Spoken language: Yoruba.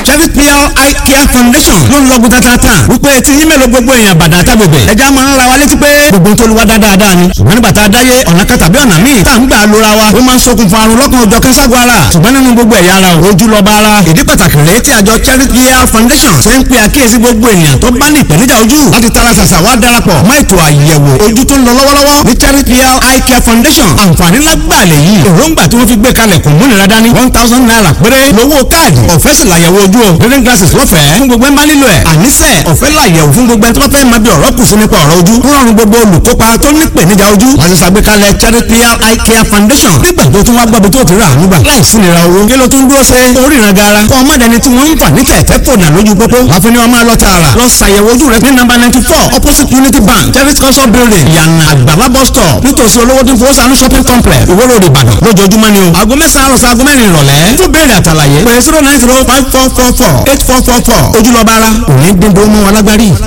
Cherry Pure Eye Care Foundation ló ń lọ́gùn tatata wípé tí yín mélòó gbogbo èèyàn bàdà tábìbẹ̀ ẹja máa ń ra wa létí pé gbogbo tó lu wa dáadáa ni ṣùgbọ́n nígbà tá a dáyé ọ̀nà kan tàbí ọ̀nà míì tá à ń gbà lóra wa ó máa ń ṣokùnfà àrùn lọ́kàn ọjọ́ kẹ́sàgọ́ ara ṣùgbọ́n nínú gbogbo ẹ̀yà ara ò rojú lọ́ba ara ìdí pàtàkì rèé tí àjọ Cherry Pure Foundation ṣe ń pe àkíyèsí gbogbo ènìyàn tó bá ní ìpèníjà ojú láti tara ṣàṣà wá darapọ̀ mọ́ ètò àyẹ̀wò ojú tó ń lọ lọ́wọ́lọ́wọ́ ní Cherry Pure Eye Care Foundation àǹfààní lágbà lè yí èròǹgbà tí wọ́n fi gbé kalẹ̀ kò múnira dání one thousand naira péré lówó káàdì ọ̀fẹ́ sì làyẹ̀wò ojú o reading glasses lọ́fẹ̀ẹ́ fún gbogbo ẹ̀ máa nílò ẹ̀ àníṣe ọ̀fẹ́ làyẹ̀wò fún gbogbo ẹ̀ tó bá fẹ́ máa bí ọ̀rọ̀ kù sí nípa ọ̀rọ̀ ojú fún ọ̀run gbogbo olùkópa tó ní ìpèníjà ojú wọ́n ti ṣàgbékalẹ̀ Cherry Pure Eye Care Foundation nígbà tó tún wá gbọ́bi tó ti rà nígbà láìsí nira owó kí ló tún dúró ṣe oríran gara kọ́ ọmọdéni tí wọ́n ń fà ní tẹ̀tẹ̀ fònà lójú pópó wọ́n fi ní ọmọ lọ tààrà lọ ṣàyẹ̀wò ojú rẹ ní nọ́mbà ninety four opposite Unity Bank Cherry culture building yànnà àgbàlá bus stop nítòsí olówó tí ń fowó sànú shopping complex ìwóró ìbàdàn lójoojúmọ́ ni o aago mẹ́sàn-án àròsọ aago mẹ́rin ìrọ̀lẹ́ fún béèrè àtàlàyé pé zero nine zero five four four four eight four four four ojúlọ́ba ara òní dín dó mọ́ wọn lágbárí.